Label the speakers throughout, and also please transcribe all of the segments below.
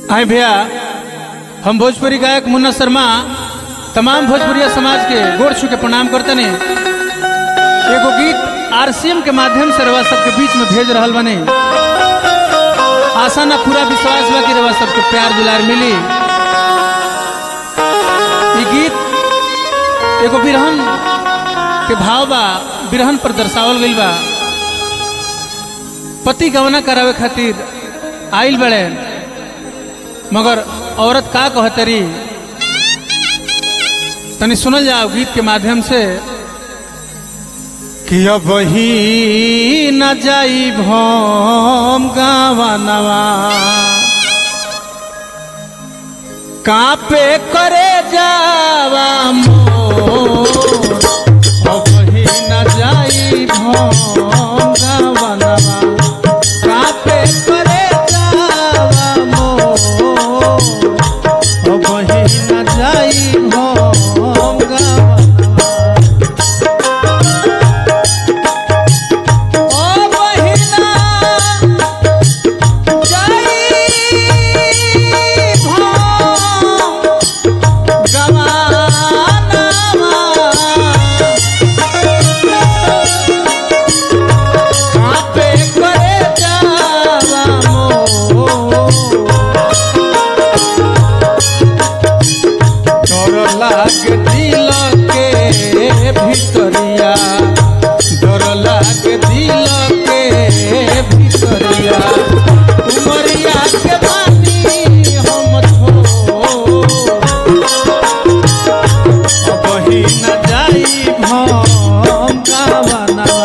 Speaker 1: हाय भैया हम भोजपुरी गायक मुन्ना शर्मा तमाम भोजपुरिया समाज के गोड़ छू के प्रणाम करते ने एगो गीत आरसीएम के माध्यम से रवा सबके बीच में भेज रहल बने आशा ना पूरा विश्वास बा कि रवा सबके प्यार दुलार मिली ई गीत एगो बिरहन के भाव बा बिरहन पर दर्शावल गइल बा पति गवना करावे खातिर आइल बड़े मगर औरत का कहतरी तनी सुनल जाओ गीत के माध्यम से कि अब ही न जाई भम गावनवा कापे करे जावा मोर अब ही न जाई भम गावनवा कापे करे जावा मोर अब ही न जाई भम गावनवा ओ बहिना जाई भम गवानवा आपे करे जावा मोर डर लागे दिल के भितरिया डर लागे दिल के भितरिया उमरिया के बानी हम थो अब ही न जाई भम गावनवा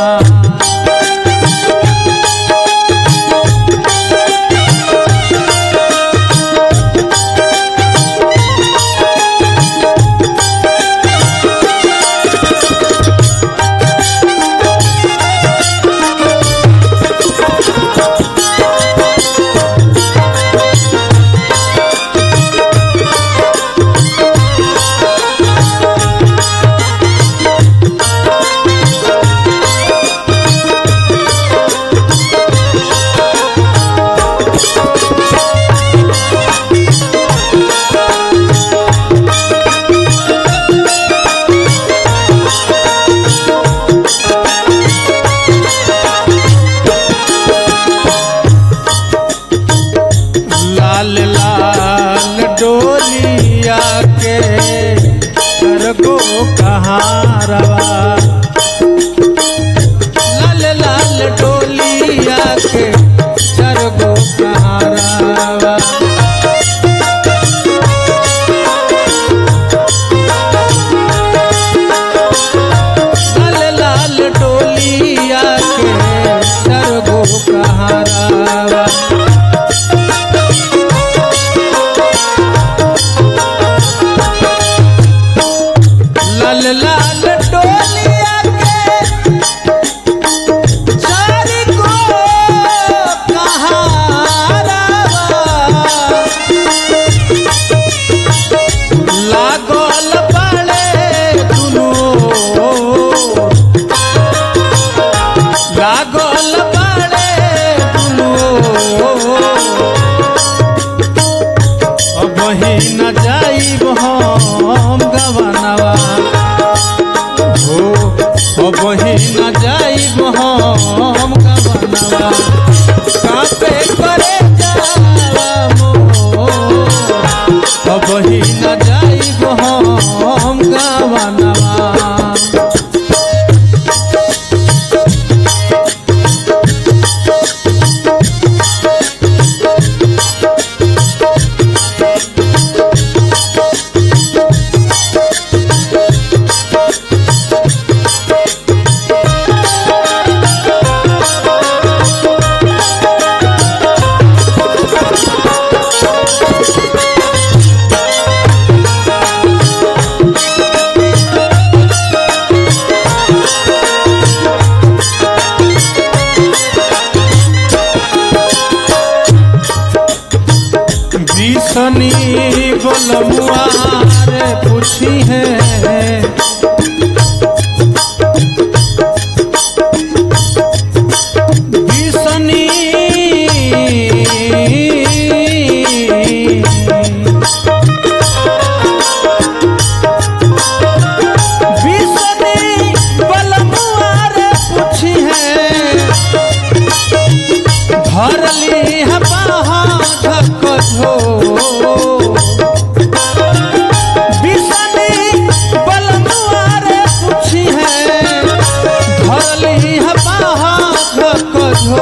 Speaker 1: लाल लाल डोलिया के सरगो कहारवा लाल लाल डोलिया के सरगो कहारवा लाल लाल डोलिया के सरगो कहारवा लाल लाल डोलिया के चारी को कहारवा लागल बाड़े दुनो लागल बाड़े दुनो अब ही न जाइब हम गवनवा हो अब ही न जाइब हम गवनवा कापे करे जावा मोर अब ही न जाइब हम गवनवा बिसनी बोलमुआ रे पूछी है बिसनी भरली है बाहक झो बिसनी बलनुआरे पूछी है भरली है बाहक झो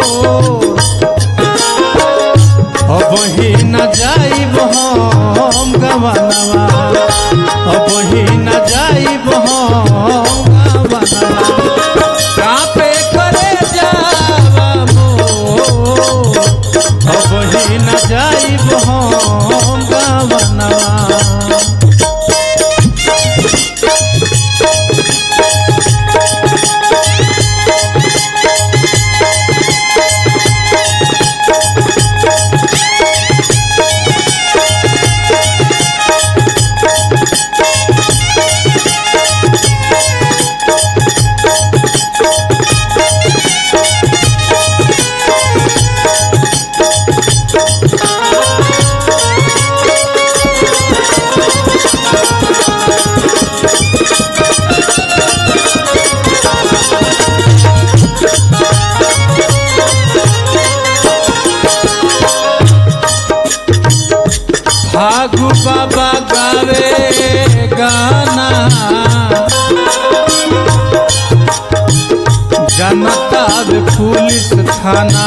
Speaker 1: अब ही न जाइब हम गवनवा अब ही न जाइब हम गवनवा कापे करे जावा मोर अब ही न जाइब हम गवनवा फागु बाबा गावे गाना जनता बे पुलिस थाना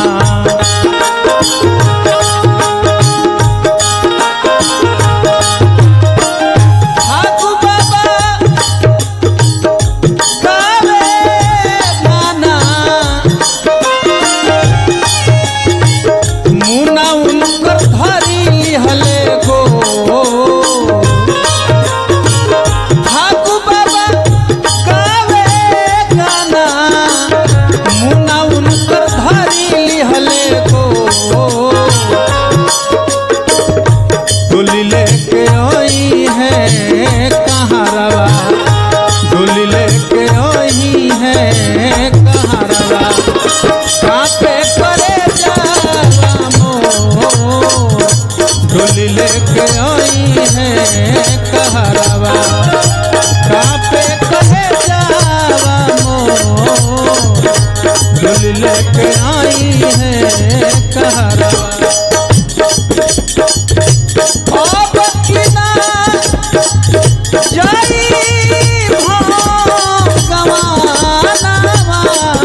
Speaker 1: फागु बाबा गावे गाना मुना उनकर धरी हले गो ठाकु बाबा गावे गाना मुना उनकर धरी हले गो डोली लेके आई है कहाँ रवा डोली लेके आई है कहाँ रवा कापे करे जावा मोर डोली लेके आई है कहरावा कापे करे जावा मोर डोली लेके आई है कहरावा अब किना जाई भाव गवानावा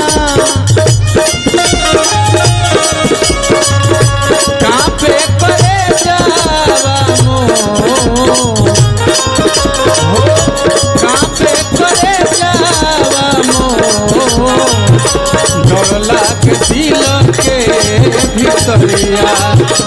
Speaker 1: कापे करे जावा मोर हो कापे करे जावा मोर डर लागे दिल के भितरिया